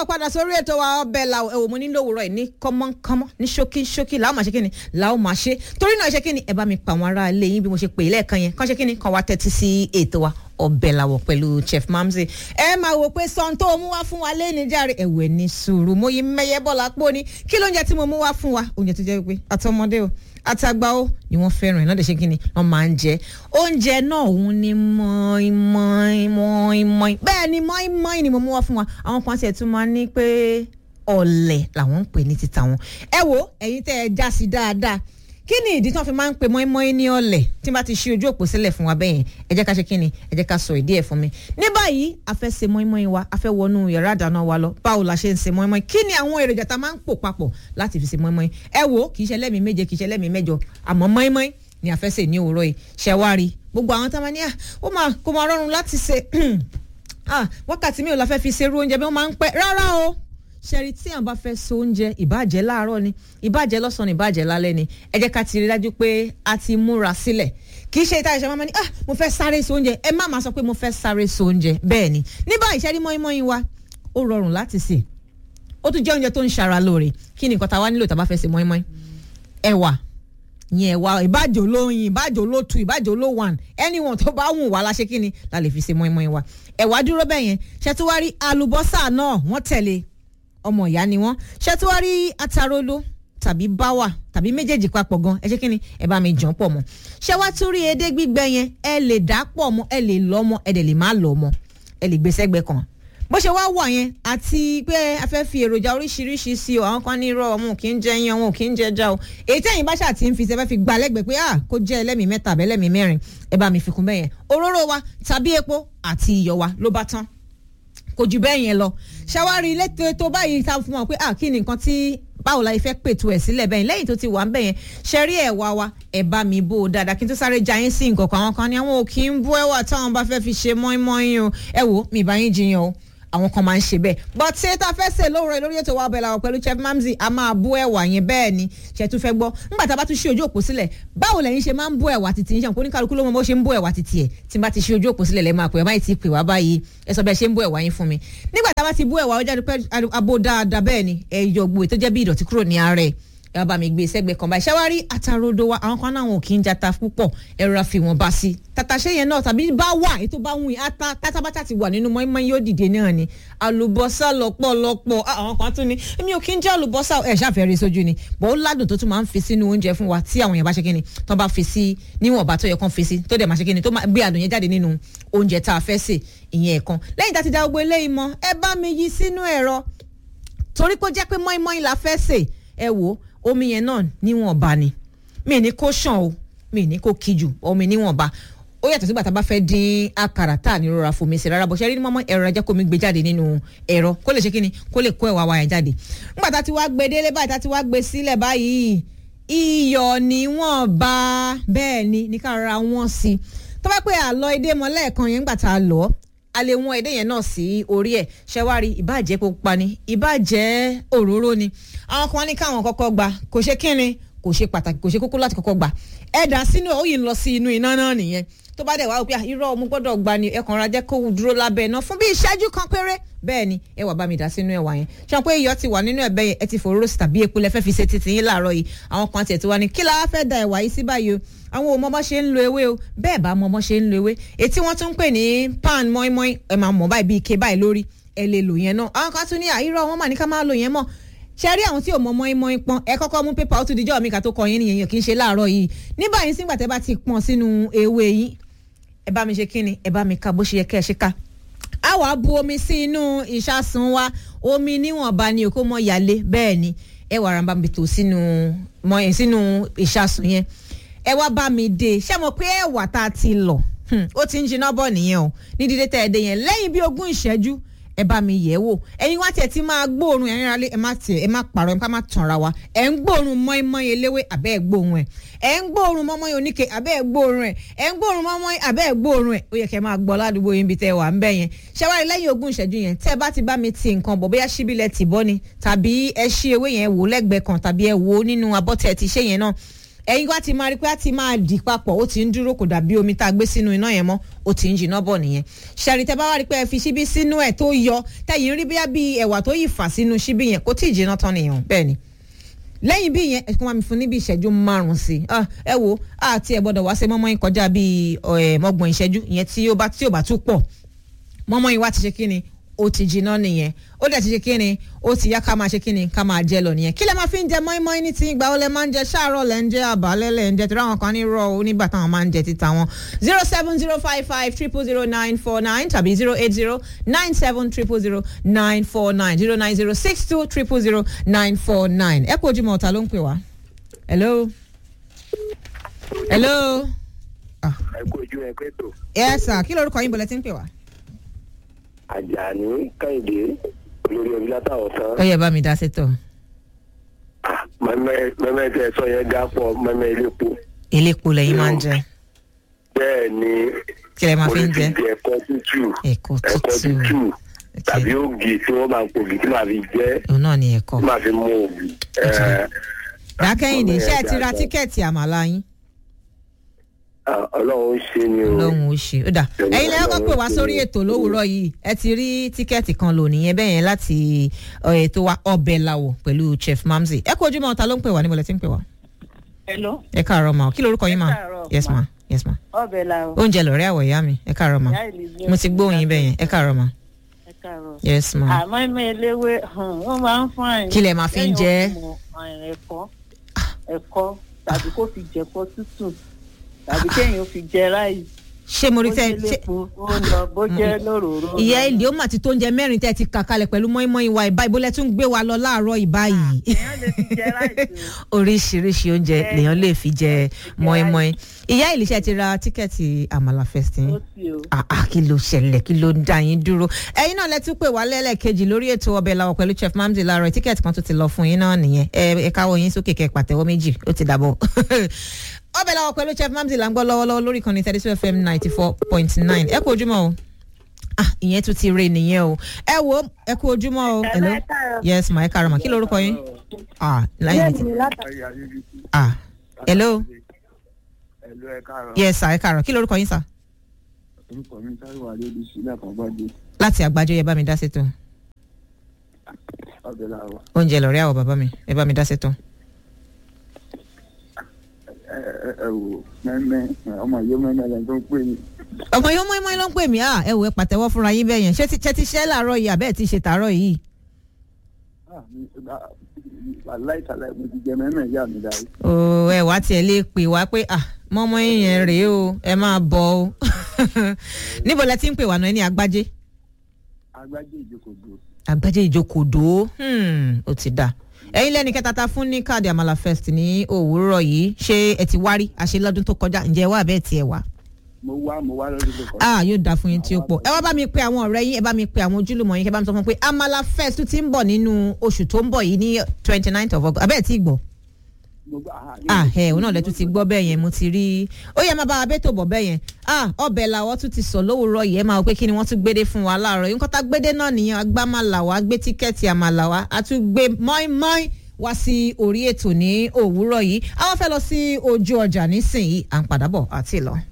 káàbọ̀ padà sórí ètò wa ọbẹ̀ la ẹ̀wò mo nílò òwúrọ̀ yìí ní kọ́mọ́kọ́mọ́ ní ṣókí ṣókí làwọn máa ṣe kíni làwọn máa ṣe torí náà ṣe kíni ẹ bá mi pa àwọn ará ilé yín bí mo ṣe pè é lẹ́ẹ̀kan yẹn kàn ṣe kíni kàn wá tẹ́tí sí ètò wa ọbẹ̀ làwọ̀ pẹ̀lú chef mamzi ẹ máa wò pé sọ́n tó mú wá fún wa lẹ́ni járe ẹ̀wẹ̀ ní sùúrù mo yí mẹ́yẹ bọ́lá pọ̀ ni kí lóúnjẹ tí mo mú wá fún wa oúnjẹ tó jẹ́ pé àtọmọdé o àtàgbà ó ni wọ́n fẹ́ràn ẹ̀ náà lè ṣe kí ni wọ́n máa ń jẹ oúnjẹ náà òun ni mọ́ínmọ́ín mọ́ínmọ́ín bẹ́ẹ̀ ni mọ́ínmọ́ín ni mo mú wá fún wa àwọn kan tiẹ̀ tún máa ní pé ọ̀lẹ̀ làwọn ń pè ní títa wọn ẹ wo ẹ̀yin tẹ́ ẹ já sí dáadáa kí ni ìdí tí wọ́n fi máa ń pe mọ́ínmọ́ín ní ọ̀lẹ̀ tí n bá ti ṣí ojú òpó sílẹ̀ fún wa bẹ́yẹn ẹ jẹ́ ká ṣe kí ni ẹ jẹ́ ká sọ ìdí ẹ̀ fún mi ní báyìí a fẹ́ ṣe mọ́ínmọ́ín wa a fẹ́ wọnú yàrá ìdáná wa lọ báwo la ṣe ń ṣe mọ́ínmọ́ín kí ni àwọn èròjà tá a máa ń pò papọ̀ láti fi ṣe mọ́ínmọ́ín ẹ wo kì í ṣe lẹ́mìí méje kì í ṣe lẹ́mìí mẹ́jọ àmọ́ mọ́ínmọ́ín ni a fẹ́ ṣe ní òwúrọ̀ yìí ṣẹ̀wárí gbogbo àwọn tá a máa ní à ó máa kó máa rọrùn láti ṣe wákàtí mi ò la fẹ́ fi ṣerú oúnjẹ bí wọ́n máa ń pẹ́ rárá o ṣẹ́rí tí àwọn bá fẹ́ so oúnjẹ ìbàjẹ́ láàárọ̀ ni ìbàjẹ́ lọ́sàn-án ìbàjẹ́ lálẹ́ ni ẹ jẹ́ ká ti rí dájú pé a ti múra sílẹ̀ kì í ṣe ìta ìṣẹ́ máa ní ah mo fẹ́ sáré so oúnjẹ ẹ má máa sọ pé mo fẹ́ sáré so oúnjẹ bẹ́ẹ̀ ni ní báyìí ṣẹ́rí mọ́ínmọ́ín wa ó rọrùn láti sè ó tún jẹ́ oúnjẹ tó ń ṣara lóore kí ni nǹkan tá a wá nílò tá a bá fẹ́ sè mọ́ínmọ́ín ẹ̀wà yẹn ẹ̀wà ìbàjẹ́ olóyin ìbàjẹ́ olótu ìbàjẹ́ olówan anyone tó bá wù wá la ṣe kí ni la lè fi ṣe mọ́ínmọ́ín wa ẹ̀wà dúró bẹ́ẹ̀ yẹn ṣẹ́túwárí àlùbọ́sà náà wọ́n tẹ̀lé ọmọ ìyá ni wọ́n ṣé tí wọ́n rí atarolo tàbí báwà tàbí méjèèjì papọ̀ gan ẹ ṣe kí ni ẹ bá mi jàn pọ̀ mọ́ ṣé wá tún rí edé gbígbẹ yẹn ẹ lè dà pọ̀ mọ́ ẹ lè lọ́ mọ́ ẹ dẹ̀ lè má lọ́ mọ́ ẹ lè gbé sẹ́gbẹ́ kan bó ṣe wá wà yẹn àti pé a fẹ́ fi èròjà oríṣiríṣi sí o àwọn kan ní irọ́ ọmọ kì í jẹ yan wọn kì í jẹ já o èyí tẹ́yìn bá ṣáà ti ń fi ṣe fẹ́ fi gba lẹ́gbẹ̀ẹ́ pé ah kó jẹ́ ẹlẹ́mìí mẹ́ta àbẹ́ ẹlẹ́mìí mẹ́rin ẹ bá mi fi kún bẹ́yẹn òróró wa tàbí epo àti iyọ̀ wa ló bá tán kò jù bẹ́ẹ̀ yẹn lọ ṣàwárí létò tó báyìí ta fún wọn pé ah kí ni nǹkan tí báwo la fẹ́ pètò ẹ̀ sílẹ̀ bẹ́ẹ̀ lẹ́yìn tó ti wà ń bẹ̀ yẹn ṣẹ́rí ẹ̀ wá wa ẹ̀ bá mi bó o dáadáa kí n tó sáré ja yín sí nǹkan kan àwọn kan ní àwọn ò kí ń bú ẹ̀wà táwọn bá fẹ́ fi ṣe mọ́ínmọ́ín o ẹ wò mí bá yín jiyàn o àwọn kan máa ń ṣe bẹ́ẹ̀ but ṣé tá a fẹ́ ṣe lóore lórí ètò wa bẹ̀rẹ̀ àwọn pẹ̀lú chef mamzi a máa bú ẹ̀wà yẹn bẹ́ẹ̀ ni ṣe tún fẹ́ gbọ́ nígbà tá a bá tún ṣí ojú òpó sílẹ̀ báwo lẹ́yìn ṣe máa ń bú ẹ̀wà títí yín ṣe kó ní kálukú ló mọ bó ṣe ń bú ẹ̀wà títí ẹ̀ tí n bá ti ṣí ojú òpó sílẹ̀ lẹ́ máa pè ẹ́ máa ti pè wá báyìí ẹ sọ bẹ́ẹ̀ ṣe ń bú ẹ̀wà yín fún mi nígbà tá a bá ti bú ẹ̀wà ó jáde pé abo dáadáa bẹ́ẹ̀ ni ẹ yọ gbogbo ètò jẹ́ bí ìdọ̀tí kúrò ní ara ẹ̀ ẹ bá mi gbé sẹ́gbẹ̀ẹ́ kan báyìí ṣáwárí àtàrodo wa àwọn kan náà wọn kì í jata púpọ̀ ẹ̀rọ àfi wọn bá sí tàtàṣé yẹn náà tàbí bá wà ètò bá wù yín ata tátábátà ti wà nínú mọ́ínmọ́ín yóò dìde náà ni àlùbọ́sà lọ́pọ̀lọpọ̀ àwọn kan tún ni èmi ò kí ń jẹ́ àlùbọ́sà ẹ̀ ṣàfẹ́rẹ́ sójú ni bọ́ ó ládùn tó tún máa ń fi sínú oúnjẹ fún wa tí àwọn èèyàn bá ṣe kí ni tó bá fi sí níwọ̀nba tó yẹ kán fi sí tó dẹ̀ máa ṣe kí ni tó máa gbé àdùn yẹn jáde nínú oúnjẹ tá a fẹ́ sè ìyẹn ẹ̀kan lẹ́yìn tá a ti da gbogbo eléyìí mọ́ ẹ bá mi yí sínú ẹ̀rọ torí pé ó jẹ́ pé mọ́ínmọ́ín la fẹ́ sè ẹ wò ó omi yẹn náà níwọ̀nba ni mi ní kó ṣàn o mi ní kó kíjù omi níwọ̀nba ó yàtọ̀ sígbà tá a bá fẹ́ dín àkàrà tá à ní rọra fomi sí rárá bó ṣe rí ní mọ́mọ́ ẹ̀rọ ajá kó mi gbé jáde nínú ẹ̀rọ kó lè ṣe kí ni kó lè kó ẹ̀wà wa yẹn jáde nígbà tá a ti wá gbé délé báyìí tá a ti wá gbé sílẹ̀ báyìí iyọ̀ níwọ̀nba bẹ́ẹ̀ ni ní ká rọra wọ́n sí tó bá pé àlọ́ edé mọ́ lẹ́ẹ̀kan yẹn nígbà tá a lọ́ a lè wọ́n edé yẹn náà sí orí ẹ̀ ṣẹ́wárí ìbàjẹ́ pupa ni ìbàjẹ́ òróró ni àwọn kan ní káwọn kọ́kọ́ gba kò ṣe kínni kò ṣe pàtàkì kò ṣe kókó láti kọ́kọ́ gbà ẹ dà sínú ẹ̀ ó yìí ń lọ sí inú iná náà nìyẹn tó bá dẹ̀ wá pé irọ́ mo gbọ́dọ̀ gba ni ẹ̀kan ra jẹ́ kó dúró lábẹ́ iná fún bí ìṣẹ́jú kan péré bẹ́ẹ̀ ni ẹ wà bá mi dà sínú ẹ̀wà yẹn ṣé pé iyọ̀ ti wà nínú ẹ̀bẹ̀ yẹn ẹ ti fòróró sí tàbí epo lẹ fẹ́ fi ṣe títí yín láàárọ̀ yìí àwọn kan tiẹ̀ ti wá ní kí la fẹ́ da ẹ̀wà yìí sí báyìí o àwọn ò mọmọ ṣe ń lo ewé o bẹ́ẹ̀ bá mọmọ ṣe ń lo ewé ètí wọ́n tún ń pè ní pan mọ́ínmọ́ín ẹ máa mọ̀ báyìí bí ike báyìí lórí ẹ lè lò yẹn náà àwọn kan tún ní àìrọ̀ wọn mà ní ká máa lò yẹn mọ́ ṣe rí àwọn tí ò mọ mọ́ínmọ́ín pọ́n ẹ kọ́kọ́ mú pépà ó tún dijọ́ mi ká tó kọ yín nìyẹn kì í ṣe láàárọ̀ yìí ní báyìí sígbà tẹ́ bá ti pọ́n sínú ewé yín ẹ bá mi ṣe kí ni ẹ bá mi ka bó ṣe yẹ kẹ́ ẹ ṣe ká a wá bu omi sí inú ìṣàsùn wa omi níwọ̀nba ni òkú mọ́ yálé bẹ́ẹ̀ ni ẹ wà rán bá mi tò sínú mọ́ sínú ìṣàsùn yẹn ẹ wá bá mi dé ṣé mo pé ẹ̀wà tá a ti lọ̀ ó ti ń jiná bọ̀ nìyẹn o ní dídé tẹ́ ẹ dé yẹn lẹ́yìn bí ogún ìṣẹ́jú ẹ bá mi yẹ̀ wò ẹ̀yin wá tiẹ̀ ti máa gbóòórùn ẹ̀yin rálé ẹ má tiẹ̀ ẹ má pààrọ̀ ẹ má tanra wa ẹ̀ ń gbóòórùn mọ́ínmọ́ín eléwé àbẹ́ ẹ̀ gbóòórùn ẹ̀ ẹ̀ ń gbóòórùn mọ́ínmọ́ín oníke àbẹ́ ẹ̀ gbóòórùn ẹ̀ ẹ̀ ń gbóòórùn mọ́ínmọ́ín àbẹ́ ẹ̀ gbóòórùn ẹ̀ ó yẹ kẹ́ máa gbọ́ ládùúgbò yín bí tẹ́ wà ń bẹ̀ yẹn ṣẹ́wárí lẹ́yìn ogún ìṣẹ́jú yẹn tẹ́ bá ti bá mi ti nǹkan bọ̀ bóyá síbílẹ̀ tì bọ́ ni tàbí ẹ ṣí ewé yẹn wò lẹ́gbẹ̀ẹ́ kan tàbí ẹ wò nínú abọ́tẹ̀ ti ṣé yẹn náà ẹ̀yin wá ti máa rí pé a ti máa dì papọ̀ ó ti ń dúró kò dàbí omi tá a gbé sínú iná yẹn mọ́ ó ti ń jiná bọ̀ nìyẹn ṣẹ̀rì tẹ́ bá wá rí pé ẹ fi ṣíbí sínú ẹ̀ tó yọ tẹ̀yìn rí bíyà bí ẹ̀wà tó yìí fà sínú ṣíbí yẹn kò tí ì jiná tán nìyẹn bẹ́ẹ̀ ni lẹ́yìn bí yẹn ẹ̀kún wa mi fún níbi ìṣẹ́jú márùn-ún sí i ẹ wo àti ẹ̀ gbọ́dọ̀ wá sí mọ́mọ́ yín kọjá bíi mọ́gbọ̀n ìṣẹ́jú ìyẹn tí ó bá tí ò bá tún pọ̀ mọ́mọ́ yín wá ti ṣe kí ni ó ti jiná nìyẹn ó dẹ̀ ti ṣe kí ni ó ti yá ká máa ṣe kí ni ká máa jẹ lọ nìyẹn kí lẹ máa fi ń jẹ mọ́ínmọ́ín ní ti ìgbà ó lẹ máa ń jẹ ṣáàrọ̀ lẹ ń jẹ àbálẹ́ lẹ ń jẹ tí ráwọn kan ní rọ onígbà táwọn máa ń jẹ títa wọn zero seven zero five five triple zero nine four nine tàbí zero eight zero nine seven triple zero nine four nine zero nine zero six two triple zero nine four nine ẹ kú ojúmọ́ ọ̀tá ló ń pè wá. hello. hello. ẹ kú ojú ẹ pé tó. yes sir kí lorúkọ yín bọ̀lẹ́ tí ń pè wá. àjàní kẹ́hìndé olórí ẹbí látàwọn tán. ó yẹ bá mi dá sétọ̀. mẹ́mẹ́ mẹ́mẹ́ tẹ sọ yẹn dá pọ̀ mẹ́mẹ́ ilépo. elépo lẹ́yìn máa ń jẹ bẹ́ẹ̀ ni kí lẹ máa fi ń jẹ. mo lè fi jẹ ẹ̀kọ́ tútù ẹ̀kọ́ ẹ̀kọ́ tútù tútù tàbí ògì tí wọ́n máa ń pògì tí màá fi jẹ́ òun náà ni ẹ̀kọ́. tí màá fi mú ògì. ẹ̀, dákẹ́yìndé ṣé ẹ ti ra dáadáa. tíkẹ́ẹ̀tì àmàlà yín. Ah, ọlọ́run ń ṣe ni o. lóhùn ó ṣe ó dà ẹ̀yin lẹ́yìn kọ́ pé wá sórí ètò lówùúrọ̀ yìí ẹ ti rí tíkẹ́ẹ̀tì kan lò nìyẹn bẹ́ẹ̀ yẹn láti ọ̀, ètò wa ọbẹ̀ làwọ̀ pẹ̀lú chef mamzi ẹ kú ojúmọ́ ta ló ń pè wá níbo lẹ ti ń pè wá. Hello, ẹ káàárọ̀ ma o kí lorúkọ yín ma Ẹ káàárọ̀, yes ma ma. yes ma ọbẹ̀ la o. oúnjẹ lọ̀rẹ́ àwọ̀ ìyá mi ẹ káàárọ̀ ma Ìyá Elizabeth mo ti gbóhùn yín bẹ́ẹ̀ yẹn ẹ káàárọ̀ ma Ẹ káàárọ̀. yes ma Àmọ́ ẹ̀mẹ́ eléwé wọ́n máa ń fún àyìn. Kí lẹ máa fi ń jẹ? Ẹ̀kọ́ ẹ̀kọ́ tàbí kó fi jẹ̀kọ́ tútù tàbí kéèyàn fi jẹ ráìsì. ṣé mo rí Bó tẹ jẹ́ ṣé lépo, ó lọ bó jẹ́ lóròró. ìyá èlé ó mà ti tó oúnjẹ mẹ́rin tẹ́ ti kà kalẹ̀ pẹ̀lú mọ́ínmọ́ín wa ìbá ìbólẹ̀ tún gbé wa lọ láàárọ̀ ìbá yìí Èèyàn lè fi jẹ ráìsì o. oríṣiríṣi oúnjẹ Bẹ́ẹ̀. lèèyàn lè fi jẹ jẹ mọ́ínmọ́ín ìyá ìlíṣẹ́ ti ra tíkẹ́ẹ̀tì àmàlà fẹ́sìn Ó sì o. àà kí ló ṣẹlẹ̀ kí ló ń dá yín dúró ẹ̀yin náà lẹ́tún pè wá lẹ́lẹ́kejì lórí ètò ọbẹ̀ làwọ̀ pẹ̀lú chef mamdi láàárọ̀ tíkẹ́ẹ̀tì kan tó ti lọ fún yín náà nìyẹn ẹ ẹ káwọ́ yín sókè kẹ́ pàtẹ́wọ́ méjì ó ti dàbọ̀ ọbẹ̀ làwọ̀ pẹ̀lú chef mamdi là ń gbọ́ lọ́wọ́lọ́wọ́ lórí kan ní thirty two fm ninety four point nine ẹ kú ojúmọ́ o ah ìyẹn tún ti re nìyẹn o ẹ wo ẹ kú ojúmọ́ o hello ẹ káàárọ̀. yes ma ẹ káàárọ̀ ma kí lorúkọ yín ah láyé mi ti ah hello Ẹ̀lú ẹ káàárọ̀. yes sir ẹ káàárọ̀ kí lorúkọ yín sir orúkọ mi táwọn àlejò sílẹ̀ kan gbọ́dọ̀ láti àgbájọ yẹ bá mi dá sétò ọbẹ̀ làwọ̀. oúnjẹ lọ̀rẹ́ àwọ̀ bàbá mi ẹ bá mi dá sétò. ẹ ẹ ẹ wò mẹ́mẹ́ ọmọ yóò mẹ́mẹ́ lẹ́nu tó ń pè ní. ọmọ yóò mọ́ ẹmọ́ ló ń pè mí à ẹ wò ẹ pàtẹ́wọ́ fúnra yín bẹ́ẹ̀ yẹn ṣé ti ṣe ti ṣẹ́ làárọ̀ yìí àbẹ́ẹ̀ ti ṣe tàárọ̀ yìí. aláìsàlẹ̀ mo ti jẹ mẹ́mẹ́ ìyá mi dárí. o ẹ wá tiẹ̀ lè pè wá pé à mọ́mọ́ yẹn rèé o ẹ máa bọ̀ o níbo lẹ ti ń pè wá náà ẹ ní agbájé agbájé ìjókòó agbájé ìjókòdó hmm, ó ti dà ẹ̀yin lẹ́ni kẹta ta fún ní káàdì àmàlà fest ní òwúrọ̀ yìí ṣé ẹ ti wárí àṣẹ lọ́dún tó kọjá ǹjẹ́ ẹ wá àbẹ́ẹ̀ tiẹ̀ wá. mo wá mo wá lọ́dún tó kọjá. ah yóò dáa fún yín tí ó pọ̀ ẹ wá bá mi pe àwọn ọ̀rẹ́ yín ẹ bá mi pe àwọn ojúlùmọ̀ yín kẹ́ bá mi sọ fún un pé amala fest tún ti ń bọ̀ nínú oṣù tó ń bọ̀ yìí ní twenty ninth of august abẹ́ẹ̀ tí gbọ́ mo gbà ah ẹ òun náà lẹ́tún ti gbọ́ bẹ́ẹ̀ yẹn mo ti rí ó yẹ máa bá wa bẹ́tò bọ̀ bẹ́ẹ̀ yẹn ah ọbẹ̀ làwọ̀ tún ti sọ lówùúrọ̀ yìí ẹ máa wọ pé kí ni wọ́n tún gbédé fún wa láàárọ̀ yìí nǹkan tá gbédé náà nìyẹn agbá máa là wá gbé tíkẹ́ẹ̀tì àmàlà wá a tún gbé mọ́ínmọ́ín wá sí orí ètò ní òwúrọ̀ yìí àwọn fẹ́ lọ sí ojú ọjà nísìnyí à ń padà bọ̀ àti lọ.